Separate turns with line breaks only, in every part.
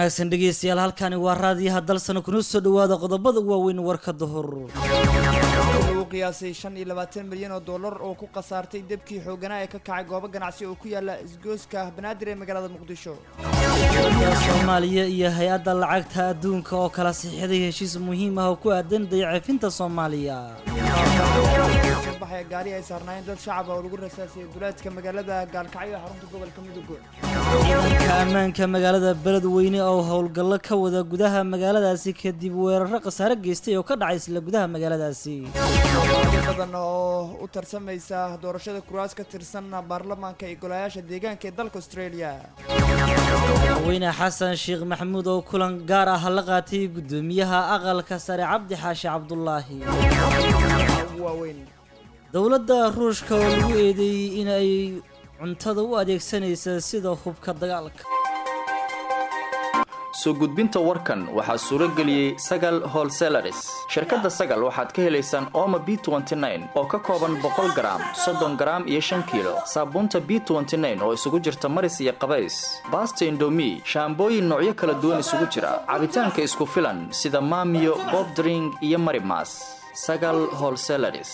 wanaagsan dhegeystayaal halkani waa raadiyaha dalsana kuna soo dhawaada qodobada waaweyn warka duhur
lagu qiyaasay shan iyo labaatan milyan oo dollar oo ku khasaartay debkii xooganaa ee ka kacay goobo ganacsi oo ku yaala isgooska banaadir ee magaalada muqdisho
dowladda soomaaliya iyo hay-adda lacagta adduunka oo kala siixday heshiis muhiim ah oo ku aadan dayacefinta soomaaliya
soo baxaya gaari ay saarnaayeen dad shacab ah oo lagu rasaasiyay duleedka magaalada gaalkacyo ee xarunta gobolka mudug
ciidanka ammaanka magaalada beledweyne oo howlgallo ka wada gudaha magaaladaasi kadib weeraro khasaare geystay oo ka dhacay isla gudaha magaaladaasi
soomaali badan oo u tarsamaysa doorashada kuraas ka tirsan baarlamaanka iyo golayaasha deegaanka ee dalka australia
madaxweyne xasan sheekh maxamuud oo kulan gaar ah la qaatay guddoomiyaha aqalka sare cabdi xaashi cabdulaahi
ugu waaweyn
dowladda ruushka oo lagu eedeeyey in ay cuntada u adeegsanaysa sida hubka dagaalka
soo gudbinta warkan waxaa suuro geliyey sagal holselaris shirkadda sagal waxaad ka helaysaan ooma b oo ka kooban boqol garaam soddon garaam iyo shan kiilo saabuunta b oo isugu jirta maris iyo qabays baasta indomi shaambooyin noocyo kala duwan isugu jira cabitaanka isku filan sida maamiyo bobdring iyo marimas sagal holselaris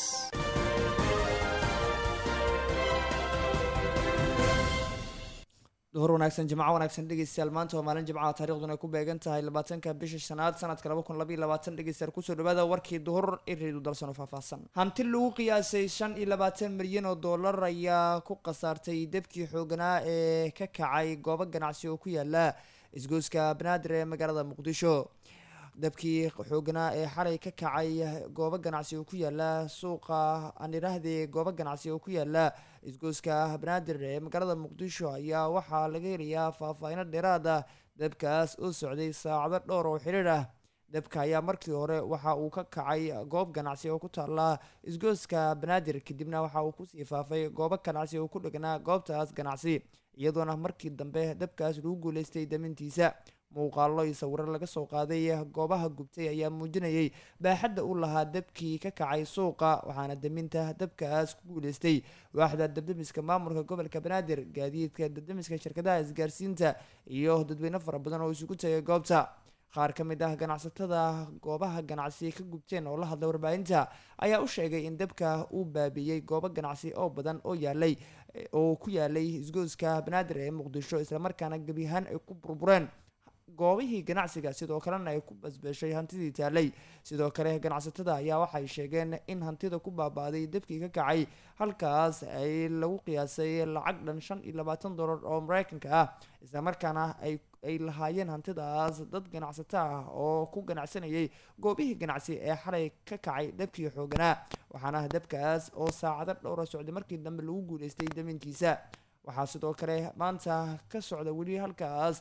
duhur wanaagsan jimco wanaagsan dhegeystayaal maanta waa maalin jimcaha taariikhduna ay ku beegan tahay labaatanka bisha shanaad sanadka laba kun labaiyo labaatan dhegeystayaal kusoo dhawaada warkii duhur iridu dalsan oo faahfaahsan hanti lagu qiyaasay shan iyo labaatan milyan oo dollar ayaa ku khasaartay debkii xooganaa ee ka kacay goobo ganacsi oo ku yaala isgooska banaadir ee magaalada muqdisho dabkii xooganaa ee xalay ka kacay goobo ganacsi oo ku yaala suuqa anirahde goobo ganacsi oo ku yaala isgooska banaadir ee magaalada muqdisho ayaa waxaa laga helayaa faahfaahino dheeraad ah dabkaas oo socday saacado dhowr oo xiriir ah dabka ayaa markii hore waxa uu ka kacay goob ganacsi oo ku taala isgooska banaadir kadibna waxa uu kusii faafay goobo ganacsi oo ku dhegnaa goobtaas ganacsi iyadoona markii dambe dabkaas lagu guuleystay damintiisa muuqaallo iyo sawiro laga soo qaaday goobaha gubtay ayaa muujinayay baaxadda u lahaa dabkii ka kacay suuqa waxaana daminta dabkaas ku guuleystay waaxda dabdamiska maamulka gobolka banaadir gaadiidka dabdamiska shirkadaha isgaarsiinta iyo dadweyne fara badan oo isugu tagay goobta qaar ka mid ah ganacsatada goobaha ganacsi ka gubteen oo la hadlay warbaahinta ayaa u sheegay in dabka uu baabiiyey goobo ganacsi oo badan oo yaalay oo ku yaalay isgooska banaadir ee muqdisho islamarkaana gebi ahaan ay ku burbureen goobihii ganacsiga sidoo kalena ay ku basbeeshay hantidii taalay sidoo kale ganacsatada ayaa waxay sheegeen in hantida ku baabaaday debkii ka kacay halkaas ay lagu qiyaasay lacag dhan shan iyo labaatan dollar oo mareykanka ah islamarkaana ay ay lahaayeen hantidaas dad ganacsato ah oo ku ganacsanayay goobihii ganacsi ee xalay ka kacay debkii xooganaa waxaana debkaas oo saacado dhowra socday markii dambe lagu guuleystay daminkiisa waxaa sidoo kale maanta ka socda weli halkaas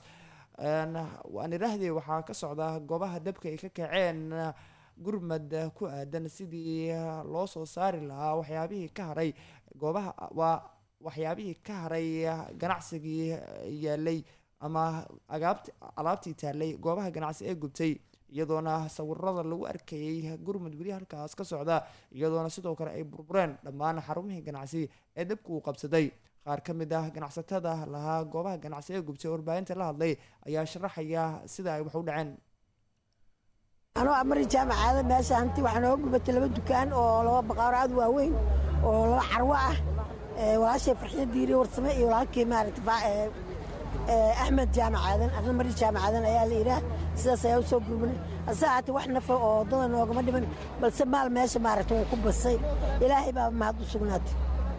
waan idhaahdee waxaa ka socda goobaha dabka ay ka kaceen gurmad ku aadan sidii loo soo saari lahaa waxyaabihii ka haray goobaha waa waxyaabihii ka haray ganacsigii yaalay ama agaabt alaabtii taalay goobaha ganacsi ee gubtay iyadoona sawirada lagu arkayay gurmud weli halkaas ka socda iyadoona sidoo kale ay burbureen dhammaan xarumihii ganacsi ee dabka uu qabsaday qaar ka mid ah ganacsatada lahaa goobaha ganacsi ee gubtay warbaahinta la hadlay ayaa sharaxaya sida ay wax u dhaceen
anoo amari jaamacada meesha hanti waxaa nooga gubatay laba dukaan oo laba baqaaro aad waaweyn oo laba carwo ah walaashay farxiyo diiri warsame iyo walaalkii maaragta axmed jaamacadan arna mari jaamacadan ayaa la yidhaah sidaas ayaa u soo gurmanay ase haatee wax nafa oo waddada noogama dhiman balse maal meesha maaragta wuu ku basay ilaahay baa mahad u sugnaatay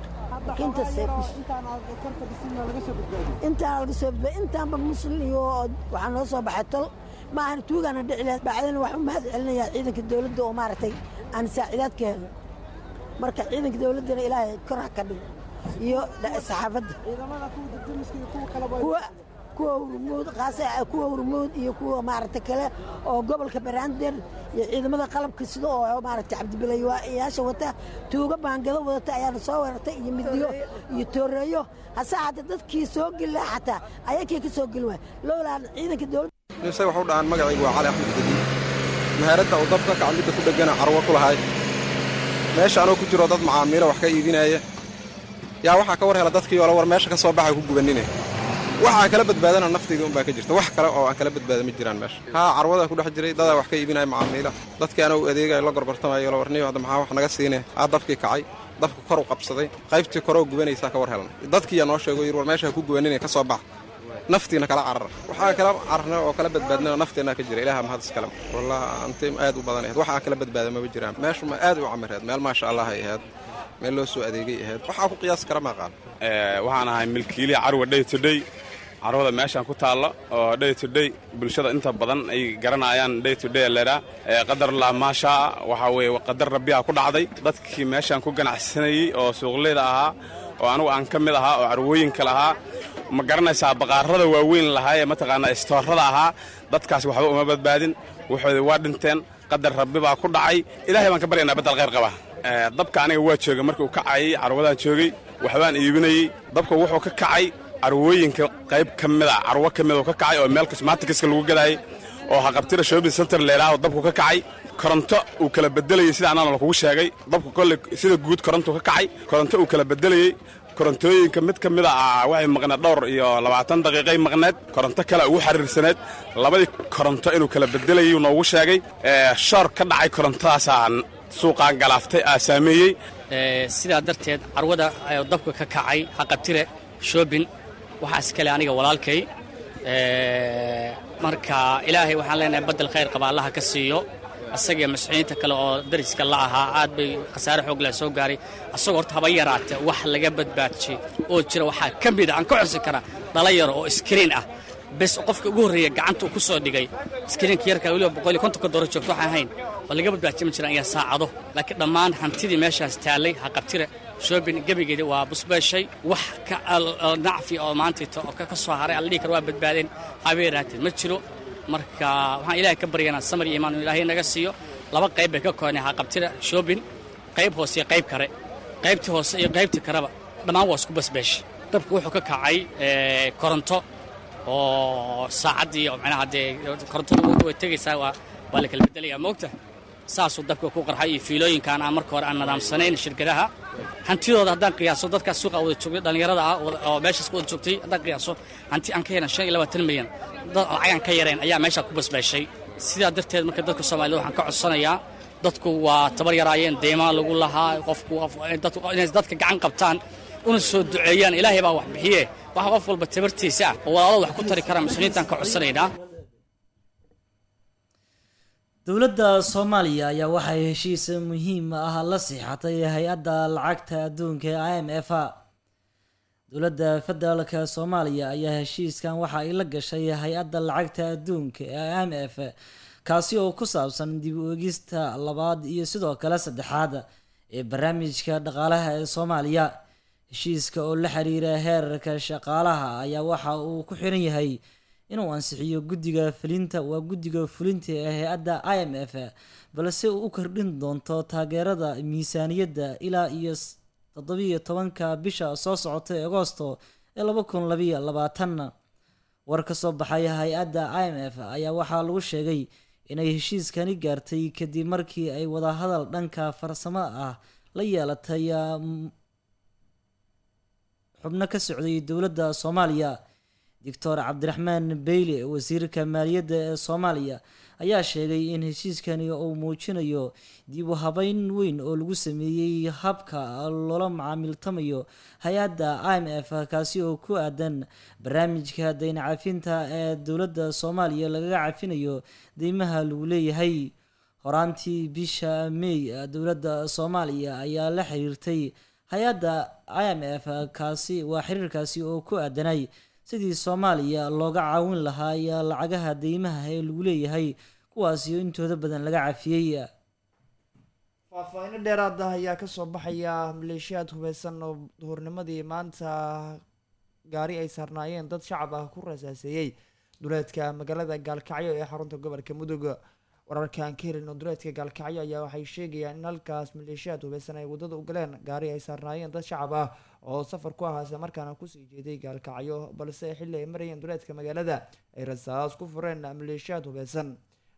intaan laga soo badbay intaanba muslim iyo waxaa noo soo baxay tol ma ahan tuugaana dhici lahayd bacdana waxaan u mahad celinayaa ciidanka dowladda oo maaragtay aan saacidaad ka helno marka ciidanka dowladdana ilaahay kor ha ka dhigo iyo saxaafadda kuwa hurmuud qaas kuwa hurmuud iyo kuwa maaragta kale oo gobolka baraandeer iyo ciidamada qalabka sida oo maaragta cabdibilayaasha wata tuuga baangado wadata ayaana soo weerartay iyo midiyo iyo tooreeyo hase haatee dadkii soo geli laha xataa ayakii ka soo geli waay lowlaan ciidanka dowladda
isaga waxu dhahaan magacaygu waa cali axmed gadiid mahaaradda uu dabka kacmidda ku dhegana carwo ku lahay meesha anoo ku jiro dad macaamiilo wax ka iibinaya yaa waxaa ka war hela dadkii oola war meesha ka soo baxay ku gubanine waxaa kala badbaadana naftayda unbaa ka jirta wax kale oo aan kala badbaada ma jiraan meesha haa carwadaa ku dhex jiray dadaa wax ka iibinaya macaamiila dadkii anuu adeegayo la gorgortamayo la warniyo hadda maxaa wax naga siinaya aa dabkii kacay dabka kor u qabsaday qaybtii koroo gubanaysaa ka war helan dadkiiyaa noo sheego yir war meesha ku gubaninaya ka soo bax naftiina kala carara waxaa kala cararna oo kala badbaadnana nafteenaa ka jira ilaha mahad iskale wallah anti aad u badan ahayd waxaa kala badbaada maba jiraan meeshu ma aad u camireed meel maasha allah ay ahayd meel loo soo adeegay ahayd waxaa ku qiyaasi kara ma aqaan
waxaan ahay milkiiliya carwa day to day carwada meeshaan ku taalla oo day to day bulshada inta badan ay garanayaan day to day leedhaa qadar lah maashaa waxaa weeye qadar rabbiyaa ku dhacday dadkii meeshaan ku ganacsanayey oo suuqleyda ahaa oo anugu aan ka mid ahaa oo carwooyinka lahaa ma garanaysaa baqaarada waaweyn lahaa ee mataqaanaa istoorada ahaa dadkaas waxba uma badbaadin waxooda waa dhinteen qadar rabbi baa ku dhacay ilaahay baan ka baryaynaa baddal khayr qaba dabka aniga waa joogay markii uu kacayay carwadaan joogay waxbaan iibinayey dabka wuxuu ka kacay carwooyinka qayb ka mida carwo ka mida ka kacay oo meel cosmatikiska lagu gadaayay oo haqabtira shopping center leelaaho dabku ka kacay koronto uu kala bedelayey sida anaan lakugu sheegay dabku kolle sida guud koronto ka kacay koronto uu kala bedelayey korontooyinka mid ka mida ah waxay maqneed dhowr iyo labaatan daqiiqay maqneed koronto kale ugu xariirsaneed labadii koronto inuu kala bedelayay noogu sheegay shoor ka dhacay korontadaasaa suuqaan galaaftay aa saameeyey
sidaa darteed carwada dabka ka kacay haqabtire shoobin waxaa iskale aniga walaalkay marka ilaahay waxaan leenahay baddel khayr qaba allaha ka siiyo asagii masxiiniinta kale oo dariska la ahaa aad bay khasaare xoog leh soo gaaray asagoo horta haba yaraate wax laga badbaadjay oo jira waxaa ka mida aan ka codsan karaa dhalinyaro oo iskriin ah bes qofka ugu horreeya gacanta uu ku soo dhigay iskriinka yarka weliba boqol iyo kontonka dooro joogto waxaan ahayn oo laga badbaadjay ma jiraan ayaa saacado laakiin dhammaan hantidii meeshaas taallay haqabtire shoobin gebigeeda waa busbeeshay wax ka nacfi oo maantayto oo ka soo haray alla dhihi kara waa badbaadeen habeeraateen ma jiro marka waxaan ilaahay ka baryanaa samar iyo imaan inu ilaahay naga siiyo laba qayb bay ka koonay haqabtira shoobin qayb hoose iyo qayb kare qaybtii hoose iyo qaybtii kareba dhammaan waa isku basbeeshay dabku wuxuu ka kacay koronto oo saacaddii oo macnaha dee korontada way tegaysaa waa waa la kala bedelayaa moogta saasuu dabka ku qarxay iyo fiilooyinkaan aan marka hore aan nadaamsanayn shirkadaha hantidooda haddaan qiyaaso dadkaas suuqa wada joogay dhallinyarada ah oo meeshaas ku wada joogtay haddaan qiyaaso hanti aan ka helan shan iyo labaatan milyan dad lacagaan ka yareen ayaa meeshaa ku basbeeshay sidaa darteed marka dadka soomaalida waxaan ka codsanayaa dadku waa tabar yaraayeen deymaa lagu lahaa qofku inay dadka gacan qabtaan una soo duceeyaan ilaahay baa wax bixiye waxa qof walba tabartiisa ah oo walaalo wax ku tari kara muslimiintaan ka codsanaynaa
dowladda soomaaliya ayaa waxay heshiis muhiim ah la siixatay hay-adda lacagta adduunka ee i m f a dowladda federaalka soomaaliya ayaa heshiiskan waxa ay la gashay hay-adda lacagta adduunka ee i m f kaasi oo ku saabsan dib u egista labaad iyo sidoo kale saddexaad ee barnaamijka dhaqaalaha ee soomaaliya heshiiska oo la xiriira heerarka shaqaalaha ayaa waxa uu ku xiran yahay inuu ansixiyo guddiga fulinta waa guddiga fulinta ee hay-adda i m f balse uu u kordhin doonto taageerada miisaaniyadda ilaa iyo toddobiiyo tobanka bisha soo socota ee agoosto ee laba kun labayo labaatan war ka soo baxay hay-adda i m f ayaa waxaa lagu sheegay inay heshiiskani gaartay kadib markii ay wadahadal dhanka farsamo ah la yeelatay xubno ka socday dowladda soomaaliya doctor cabdiraxmaan beyle wasiirka maaliyadda ee soomaaliya ayaa sheegay in heshiiskani uu muujinayo dib u habeyn weyn oo lagu sameeyey habka loola macaamiltamayo hay-adda i m f kaasi oo ku aadan barnaamijka dayn cafinta ee dowladda soomaaliya lagaga cafinayo deymaha lagu leeyahay horaantii bisha may dowladda soomaaliya ayaa la xiriirtay hay-adda i m f kaasi waa xiriirkaasi oo ku aadanay sidii soomaaliya looga caawin lahaa iyo lacagaha deymaha ee lagu leeyahay kuwaasi intooda badan laga cafiyey
faahfaahiino dheeraad ah ayaa kasoo baxaya maleeshiyaad hubeysan oo duhurnimadii maanta gaari ay saarnaayeen dad shacab ah ku rasaaseeyey duleedka magaalada gaalkacyo ee xarunta gobolka mudug wararkaan ka helin oo duleedka gaalkacyo ayaa waxay sheegayaan in halkaas maleeshiyaad hubeysan ay wadada u galeen gaari ay saarnaayeen dad shacab ah oo safar ku ahaa isla markaana kusii jeeday gaalkacyo balse xilli ay marayeen duleedka magaalada ay rasaas ku fureen maleeshiyaad hubeysan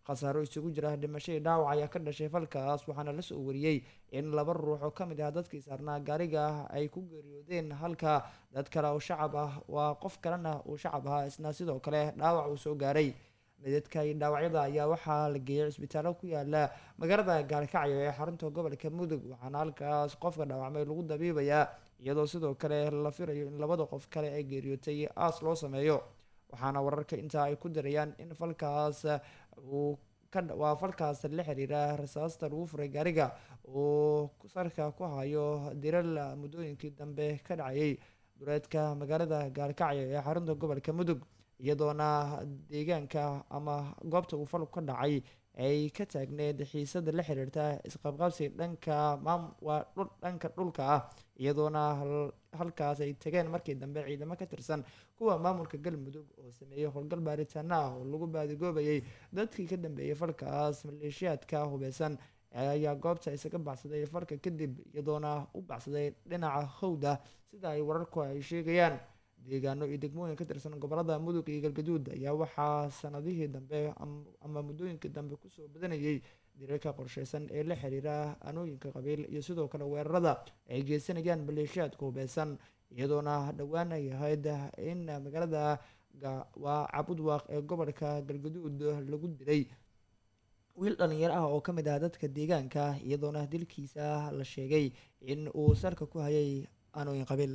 khasaaro isugu jira dhimasho iyo dhaawac ayaa ka dhashay falkaas waxaana la soo wariyey in laba ruux oo ka mid ah dadkii saarnaa gaariga ay ku geeriyoodeen halka dad kale oo shacab ah waa qof kalena uu shacab ahaa isna sidoo kale dhaawac uu soo gaaray midadka iyo dhaawacyada ayaa waxaa la geeyay cisbitaallo ku yaala magaalada gaalkacyo ee xarunta gobolka mudug waxaana halkaas qofka dhaawacmay lagu dabiibayaa iyadoo sidoo kale la filayo in labada qof kale ay geeriyootay aas loo sameeyo waxaana wararka intaa ay ku darayaan in falkaas uu waa falkaas la xiriira rasaasta lagu furay gaariga uu sarka ku hayo diral muddooyinkii dambe ka dhacayay duleedka magaalada gaalkacyo ee xarunta gobolka mudug iyadoona deegaanka ama goobta uu falku ka dhacay ay ka taagneed xiisada la xiriirta isqabqabsi dhanka maam waa dhul dhanka dhulka ah iyadoona halkaas ay tageen markii dambe ciidamo ka tirsan kuwa maamulka galmudug oo sameeyey howlgal baaritaano ah oo lagu baadigoobayay dadkii ka dambeeyay falkaas maleeshiyaadka hubeysan ayaa goobta isaga baxsaday falka kadib iyadoona u baxsaday dhinaca howda sida ay wararku ay sheegayaan deegaano iyo degmooyin ka tirsan gobolada mudug iyo galgaduud ayaa waxaa sanadihii dambe ama muddooyinkii dambe kusoo badanayay dirarka qorsheysan ee la xiriira anooyinka qabiil iyo sidoo kale weerarada ay geysanayaan maleeshiyaadka hubeysan iyadoona dhowaan ay ahayd in magaalada waa cabudwaaq ee gobolka galgaduud lagu dilay wiil dhalinyaro ah oo ka mid ah dadka deegaanka iyadoona dilkiisa la sheegay in uu sarka ku hayay anooyin qabiil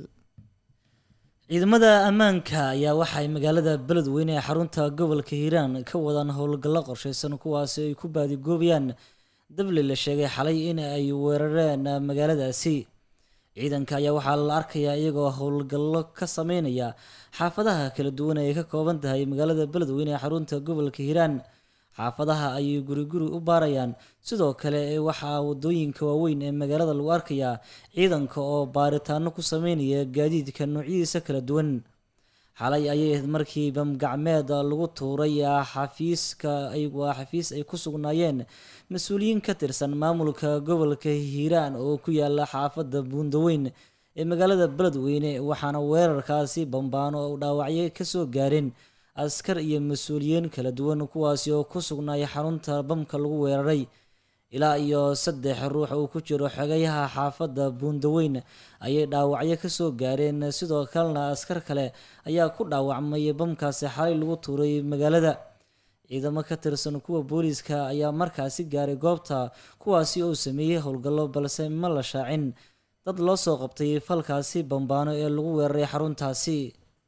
ciidamada ammaanka ayaa waxay magaalada beledweyne ee xarunta gobolka hiiraan ka wadaan howlgallo qorsheysan kuwaasi ay ku baadigoobayaan dabli la sheegay xalay in ay weerareen magaaladaasi ciidanka ayaa waxaa la arkayaa iyagoo howlgallo ka sameynaya xaafadaha kala duwan ay ka kooban tahay magaalada beledweyne ee xarunta gobolka hiiraan xaafadaha ayay guri guri u baarayaan sidoo kale waxaa wadooyinka waaweyn ee magaalada lagu arkayaa ciidanka oo baaritaano ku sameynaya gaadiidka noocyadiisa kala duwan xalay ayay ahayd markii bamgacmeed lagu tuuray xafiiska waa xafiis ay ku sugnaayeen mas-uuliyiin ka tirsan maamulka gobolka hiiraan oo ku yaala xaafadda buundaweyn ee magaalada beledweyne waxaana weerarkaasi bambaano oo dhaawacyo kasoo gaareen askar iyo mas-uuliyiin kala duwan kuwaasi oo ku sugnaaya xarunta bamka lagu weeraray ilaa iyo saddex ruux uu ku jiro xogayaha xaafadda buundaweyn ayay dhaawacyo kasoo gaareen sidoo kalena askar kale ayaa ku dhaawacmay bamkaasi xalay lagu tuuray magaalada ciidamo ka tirsan kuwa booliiska ayaa markaasi gaaray goobta kuwaasi oo sameeyey howlgallo balse ma la shaacin dad loo soo qabtay falkaasi bambaano ee lagu weeraray xaruntaasi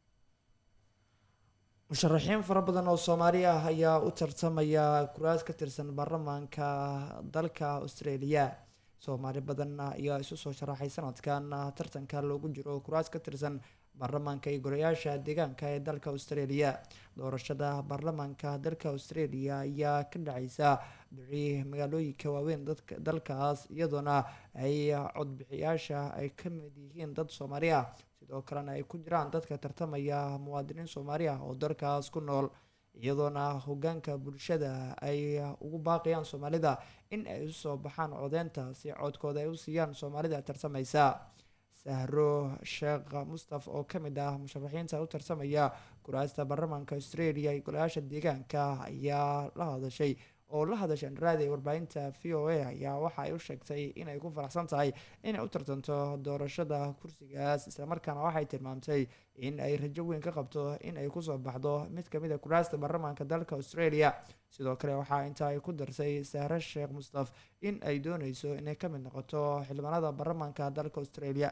musharaxiin fara badan oo soomaali ah ayaa u tartamaya kuraas ka tirsan baarlamaanka dalka australia soomaali badan ayaa isu soo sharaxay sanadkan tartanka loogu jiro kuraas ka tirsan baarlamaanka iyo golayaasha deegaanka ee dalka australia doorashada baarlamaanka dalka australia ayaa ka dhaceysa bixi magaalooyinka waaweyn dadka dalkaas iyadoona ay codbixiyaasha ay ka mid yihiin dad soomaali ah sidoo kalena ay ku jiraan dadka tartamaya muwaadiniin soomaali ah oo dalkaas ku nool iyadoona hogaanka bulshada ay ugu baaqayaan soomaalida in ay u soo baxaan codeynta si codkooda ay u siiyaan soomaalida tartamaysa sahro sheekh mustaf oo ka mid ah musharaxiinta u tartamaya kuraasta baarlamaanka australia iyo golayaasha deegaanka ayaa la hadashay oo la hadashay anraadi warbaahinta v o a ayaa waxa ay u sheegtay inay ku faraxsan tahay inay u tartanto doorashada kursigaas islamarkaana waxay tilmaamtay in ay rajo weyn ka qabto in ay kusoo baxdo mid kamid a kuraasta baarlamaanka dalka australia sidoo kale waxaa intaa ay ku darsay sahre sheekh mustaf in ay dooneyso inay ka mid noqoto xildhibaanada baarlamaanka dalka australia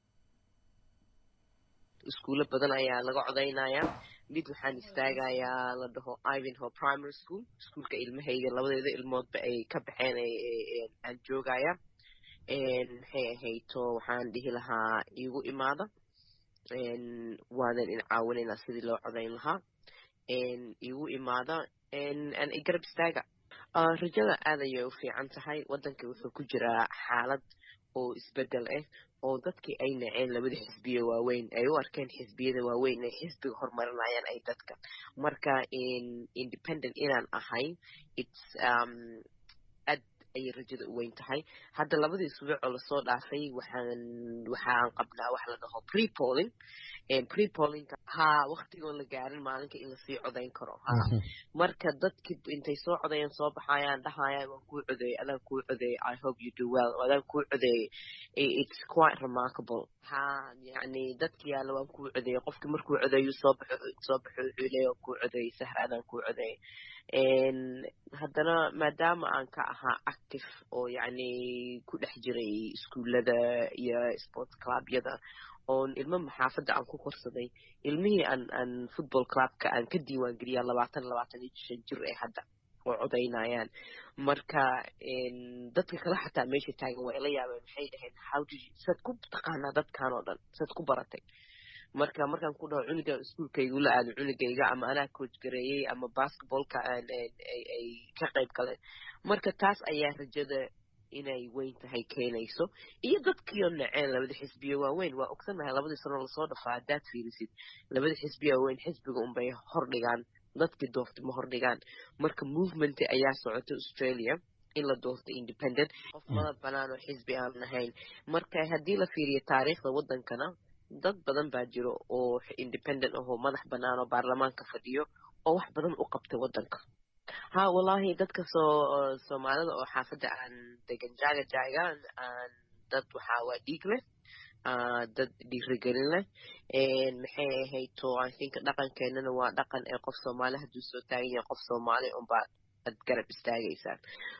iskuulo badan ayaa laga codeynayaa mid waxaan istaagayaa la dhaho ivanhoe primary school iskuulka ilmahayga labadeeda ilmoodba ay ka baxeen aan joogaya maxay ahayto waxaan dhihi lahaa iigu imaada waadan in caawinaynaa sidii loo codayn lahaa iigu imaada garab istaaga rajada aad ayay u fiican tahay waddanka wuxuu ku jiraa xaalad oo isbedel ah oo dadkii ay naceen labada xisbiya waaweyn ay u arkeen xisbiyada waaweyn inay xisbiga horumarinayaan ay dadka marka independent inaan ahayn its aad ayay rajada u weyn tahay hadda labadii subuuc oo lasoo dhaafay waxaan waxaan qabnaa wax la dhaho pre polling prepolinka ha waktigoon la gaarin maalinka in lasii codayn karo ha marka dadki intay soo codayaan soo baxayaan dhahayaan waan kuu codeeyey adaan kuu codeeyey i hope you do well adaan kuu codeeyey it's quite remarkable ha yani dadki yaalla waan kuu codeeyey qofki markuu codeeyu soo baxo soo baxo wuxuu leeya waan kuu codeeyey sahra adaan kuu codeeyey haddana maadaama aan ka ahaa active oo yacni ku dhex jiray iskuullada iyo sports clubyada oon ilmo maxaafadda aan ku korsaday ilmihii aan aan football clubka aan ka diiwaan geliyaa labaatan labaatan iyo shan jir ee hadda oo codaynayaan marka dadka kale xataa meesha taagan waa ila yaabeen maxay dhaheen how did you saad ku taqaanaa dadkan oo dhan saad ku baratay marka markaan ku dhaho cunuga iskuolkaygu la aado cunugayga ama anaa coach gareeyey ama basketballka aan ay ka qayb galeen marka taas ayaa rajada inay weyn tahay keenayso iyo dadkiioo naceen labada xisbiyo waaweyn waa ogsannahay labadii sano lasoo dhafaa haddaad fiirisid labada xisbiyo waaweyn xisbiga unbay hordhigaan dadkii doorta ma hordhigaan marka movement ayaa socota australia in la doorto independent qof madab banaan oo xisbi aan ahayn marka haddii la fiiriyo taariikhda waddankana dad badan baa jiro oo independent ahoo madax bannaan oo baarlamaanka fadhiyo oo wax badan u qabtay waddanka ha wallaahi dadka soo soomaalida oo xaafadda aan degan jaaga jaagaan aan dad waxaa waa dhiig leh dad dhiirigelin leh maxay ahayd to i think dhaqankeenana waa dhaqan ee qof soomaali hadduu soo taagan yahay qof soomaali unbaa ad garab istaagaysaan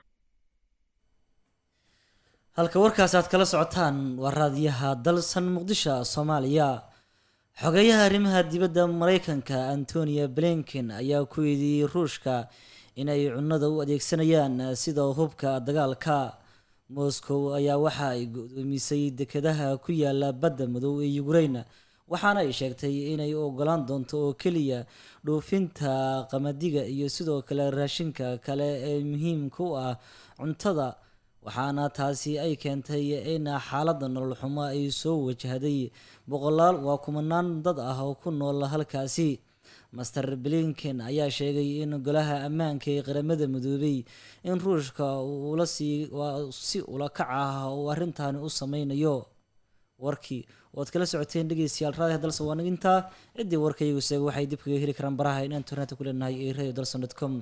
halka warkaas aad kala socotaan waa raadiyaha dalsan muqdisho soomaaliya xogeyaha arrimaha dibadda mareykanka antonia blinken ayaa ku eedeeyey ruushka inay cunnada u adeegsanayaan sida hubka dagaalka moscow ayaa waxa ay go-doomisay dekedaha ku yaala badda madow ee ukraine waxaana ay sheegtay inay ogolaan doonto oo keliya dhoofinta qamadiga iyo sidoo kale raashinka kale ee muhiimka u ah cuntada waxaana taasi ay keentay in xaaladda nolol xumo ay soo wajahday boqolaal waa kumanaan dad ah oo ku nool halkaasi master blinken ayaa sheegay in golaha ammaanka ee qaramada midoobay in ruushka ula sii si ula kac ah uu arrintaani u sameynayo warkii oad kala socoteen dhegeystayaal raadiha dalsan waa nagintaa ciddii warkaygu seega waxay dib kaga heli karaan baraha in internetka ku leenahay ee radio dalson dot com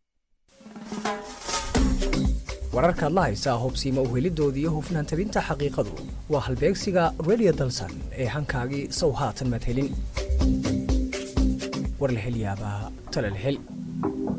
wararkaad la haysaa hubsiima uhelidoodii iyo hufnaan tabinta xaqiiqadu waa halbeegsiga radio dalsan ee hankaagii sow haatan maad helin war la hel yaabaa tale la hel